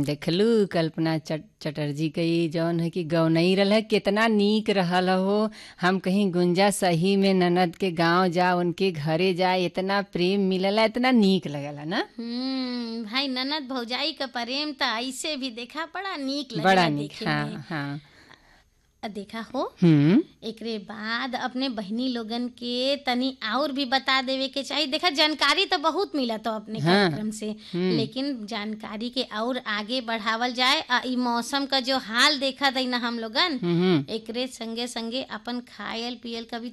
देखलू कल्पना चट चटर्जी के ई जौन है कि गौनई रहल है कितना नीक रहल हो हम कहीं गुंजा सही में ननद के गांव जा उनके घरे जा इतना प्रेम मिलला इतना नीक लगला ना हम्म भाई ननद भौजाई का प्रेम तो ऐसे भी देखा बड़ा नीक लगेला बड़ा नीक देखे हाँ में हाँ आ देखा हो हम्म एकरे बाद अपने बहनी लोगन के तनी और भी बता देवे के चाहिए देखा जानकारी तो बहुत मिला तो अपने हाँ। कार्यक्रम से लेकिन जानकारी के और आगे बढ़ावल जाए आ ई मौसम का जो हाल देखा दई ना हम लोगन हम्म एकरे संगे संगे अपन खायल पियल का भी